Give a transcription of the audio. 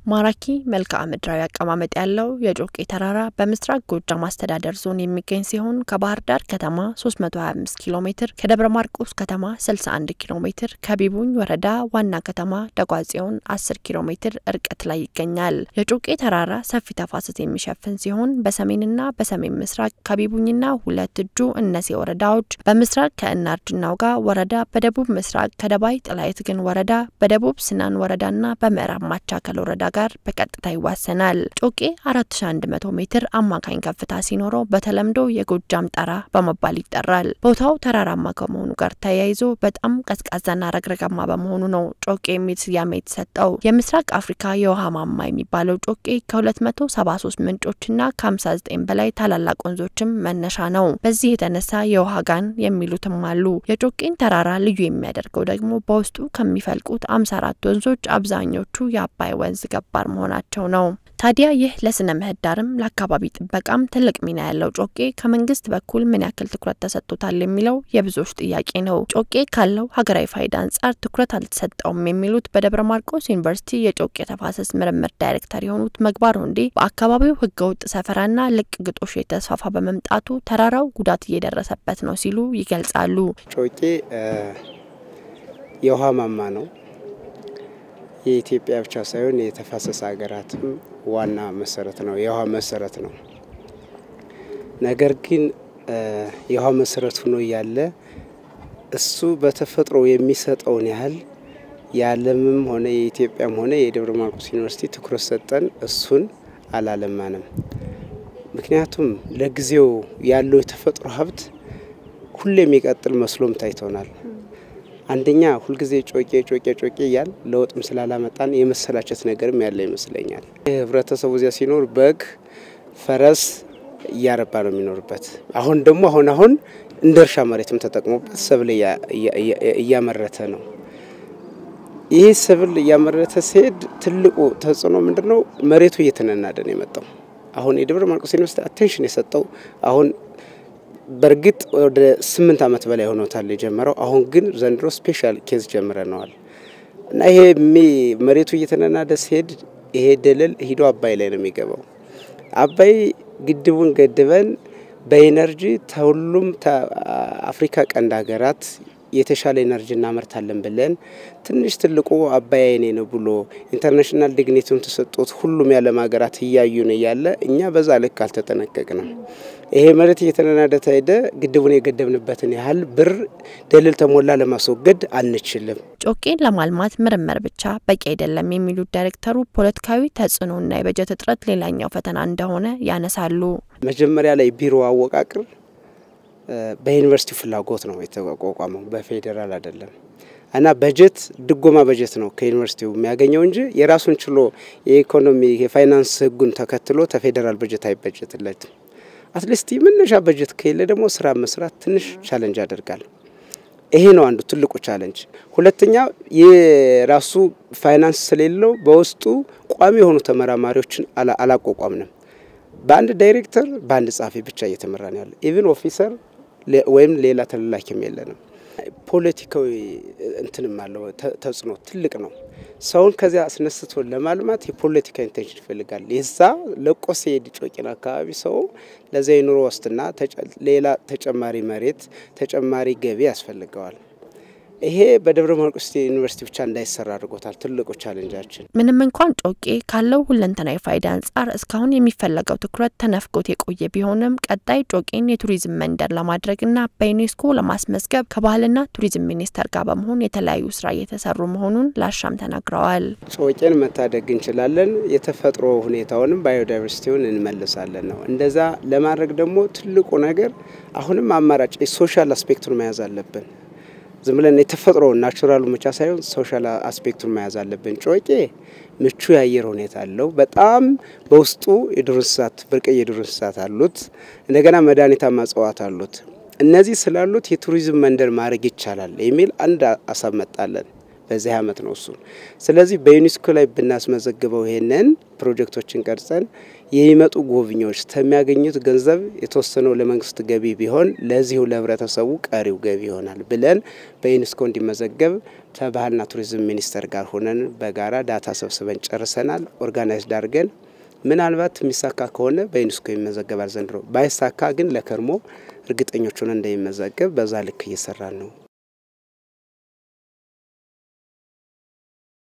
ማራኪ መልክዓ ምድራዊ አቀማመጥ ያለው የጮቄ ተራራ በምስራቅ ጎጃም አስተዳደር ዞን የሚገኝ ሲሆን ከባህር ዳር ከተማ 325 ኪሎ ሜትር፣ ከደብረ ማርቆስ ከተማ 61 ኪሎ ሜትር፣ ከቢቡኝ ወረዳ ዋና ከተማ ደጓጽዮን 10 ኪሎ ሜትር ርቀት ላይ ይገኛል። የጮቄ ተራራ ሰፊ ተፋሰስ የሚሸፍን ሲሆን በሰሜንና በሰሜን ምስራቅ ከቢቡኝና ሁለት እጁ እነሴ ወረዳዎች፣ በምስራቅ ከእናርጅናው ጋር ወረዳ፣ በደቡብ ምስራቅ ከደባይ ጥላይት ግን ወረዳ፣ በደቡብ ስናን ወረዳና በምዕራብ ማቻከል ወረዳ ጋር በቀጥታ ይዋሰናል። ጮቄ 4100 ሜትር አማካኝ ከፍታ ሲኖረው በተለምዶ የጎጃም ጠራ በመባል ይጠራል። ቦታው ተራራማ ከመሆኑ ጋር ተያይዞ በጣም ቀዝቃዛና ረግረጋማ በመሆኑ ነው ጮቄ የሚል ስያሜ የተሰጠው። የምስራቅ አፍሪካ የውሃ ማማ የሚባለው ጮቄ ከ273 ምንጮችና ከ59 በላይ ታላላቅ ወንዞችም መነሻ ነው። በዚህ የተነሳ የውሃ ጋን የሚሉትም አሉ። የጮቄን ተራራ ልዩ የሚያደርገው ደግሞ በውስጡ ከሚፈልቁት 54 ወንዞች አብዛኞቹ የአባይ ወንዝ ገባር መሆናቸው ነው። ታዲያ ይህ ለስነ ምህዳርም ለአካባቢ ጥበቃም ትልቅ ሚና ያለው ጮቄ ከመንግስት በኩል ምን ያክል ትኩረት ተሰጥቶታል የሚለው የብዙዎች ጥያቄ ነው። ጮቄ ካለው ሀገራዊ ፋይዳ አንጻር ትኩረት አልተሰጠውም የሚሉት በደብረ ማርቆስ ዩኒቨርሲቲ የጮቄ ተፋሰስ ምርምር ዳይሬክተር የሆኑት ምግባር ወንዴ በአካባቢው ህገወጥ ሰፈራና ልቅ ግጦሽ የተስፋፋ በመምጣቱ ተራራው ጉዳት እየደረሰበት ነው ሲሉ ይገልጻሉ። ጮቄ የውሃ ማማ ነው። የኢትዮጵያ ብቻ ሳይሆን የተፋሰስ ሀገራትም ዋና መሰረት ነው፣ የውሃ መሰረት ነው። ነገር ግን የውሃ መሰረት ሆኖ እያለ እሱ በተፈጥሮ የሚሰጠውን ያህል የዓለምም ሆነ የኢትዮጵያም ሆነ የደብረ ማርቆስ ዩኒቨርሲቲ ትኩረት ሰጠን እሱን አላለማንም። ምክንያቱም ለጊዜው ያለው የተፈጥሮ ሀብት ሁሌ የሚቀጥል መስሎም ታይቶናል። አንደኛ ሁልጊዜ ጮቄ ጮቄ ጮቄ እያል ለውጥም ስላላመጣን የመሰላቸት ነገርም ያለ ይመስለኛል። ህብረተሰቡ እዚያ ሲኖር በግ፣ ፈረስ እያረባ ነው የሚኖርበት። አሁን ደግሞ አሁን አሁን እንደ እርሻ መሬትም ተጠቅሞበት ሰብል እያመረተ ነው። ይህ ሰብል እያመረተ ሲሄድ ትልቁ ተጽዕኖ ምንድን ነው? መሬቱ እየተነናደ ነው የመጣው። አሁን የደብረ ማርቆስ ዩኒቨርሲቲ አቴንሽን የሰጠው አሁን በእርግጥ ወደ ስምንት ዓመት በላይ ሆኖታል የጀመረው። አሁን ግን ዘንድሮ ስፔሻል ኬዝ ጀምረነዋል እና ይሄ መሬቱ እየተነናደ ሲሄድ ይሄ ደለል ሂዶ አባይ ላይ ነው የሚገባው። አባይ ግድቡን ገድበን በኢነርጂ ከሁሉም አፍሪካ ቀንድ ሀገራት የተሻለ ኤነርጂ እናመርታለን ብለን ትንሽ ትልቁ አባይ አይኔ ነው ብሎ ኢንተርናሽናል ዲግኒቲውን ተሰጥቶት ሁሉም የዓለም ሀገራት እያዩን እያለ እኛ በዛ ልክ አልተጠነቀቅንም። ይሄ መሬት እየተነናደ ሄደ። ግድቡን የገደብንበትን ያህል ብር ደለል ተሞላ ለማስወገድ አንችልም። ጮቄን ለማልማት ምርምር ብቻ በቂ አይደለም የሚሉት ዳይሬክተሩ ፖለቲካዊ ተጽዕኖና የበጀት እጥረት ሌላኛው ፈተና እንደሆነ ያነሳሉ። መጀመሪያ ላይ ቢሮ አወቃቅር በዩኒቨርሲቲው ፍላጎት ነው የተቋቋመው፣ በፌዴራል አይደለም እና በጀት ድጎማ በጀት ነው ከዩኒቨርሲቲው የሚያገኘው እንጂ የራሱን ችሎ የኢኮኖሚ የፋይናንስ ሕጉን ተከትሎ ተፌዴራል በጀት አይበጀትለትም። አትሊስት መነሻ በጀት ከሌለ ደግሞ ስራ መስራት ትንሽ ቻለንጅ ያደርጋል። ይሄ ነው አንዱ ትልቁ ቻለንጅ። ሁለተኛ የራሱ ፋይናንስ ስለሌለው በውስጡ ቋሚ የሆኑ ተመራማሪዎችን አላቋቋምንም። በአንድ ዳይሬክተር በአንድ ጸሐፊ ብቻ እየተመራ ነው ያለ። ኢቭን ኦፊሰር ወይም ሌላ ተላላኪም የለንም። ፖለቲካዊ እንትንም አለው ተጽዕኖ ትልቅ ነው። ሰውን ከዚያ አስነስቶ ለማልማት የፖለቲካ ኢንቴንሽን ይፈልጋል። የዛ ለቆ ሲሄድ ጮቄን አካባቢ ሰው ለዚያ የኑሮ ዋስትና ሌላ ተጨማሪ መሬት ተጨማሪ ገቢ ያስፈልገዋል። ይሄ በደብረ ማርቆስ ዩኒቨርሲቲ ብቻ እንዳይሰራ አድርጎታል። ትልቁ ቻለንጃችን ምንም እንኳን ጮቄ ካለው ሁለንተናዊ ፋይዳ አንጻር እስካሁን የሚፈለገው ትኩረት ተነፍጎት የቆየ ቢሆንም ቀጣይ ጮቄን የቱሪዝም መንደር ለማድረግና በዩኔስኮ ለማስመዝገብ ከባህልና ቱሪዝም ሚኒስቴር ጋር በመሆን የተለያዩ ስራ እየተሰሩ መሆኑን ላሻም ተናግረዋል። ጮቄን መታደግ እንችላለን። የተፈጥሮ ሁኔታውንም ባዮዳይቨርሲቲውን እንመልሳለን ነው። እንደዛ ለማድረግ ደግሞ ትልቁ ነገር አሁንም አማራጭ የሶሻል አስፔክቱን መያዝ አለብን። ዝም ብለን የተፈጥሮ ናቹራሉ ብቻ ሳይሆን ሶሻል አስፔክቱን መያዝ አለብን። ጮቄ ምቹ የአየር ሁኔታ አለው። በጣም በውስጡ የዱር እንስሳት ብርቅዬ የዱር እንስሳት አሉት። እንደገና መድኃኒታማ እጽዋት አሉት። እነዚህ ስላሉት የቱሪዝም መንደር ማድረግ ይቻላል የሚል አንድ ሀሳብ መጣለን። በዚህ አመት ነው እሱ። ስለዚህ በዩኔስኮ ላይ ብናስመዘግበው ይሄንን ፕሮጀክቶችን ቀርጸን የሚመጡ ጎብኚዎች ከሚያገኙት ገንዘብ የተወሰነው ለመንግስት ገቢ ቢሆን ለዚሁ ለህብረተሰቡ ቀሪው ገቢ ይሆናል ብለን በዩኔስኮ እንዲመዘገብ ከባህልና ቱሪዝም ሚኒስቴር ጋር ሆነን በጋራ ዳታ ሰብስበን ጨርሰናል። ኦርጋናይዝድ አድርገን ምናልባት የሚሳካ ከሆነ በዩኔስኮ ይመዘገባል ዘንድሮ። ባይሳካ ግን ለከርሞ እርግጠኞች ሆነን እንደሚመዘገብ በዛ ልክ እየሰራን ነው።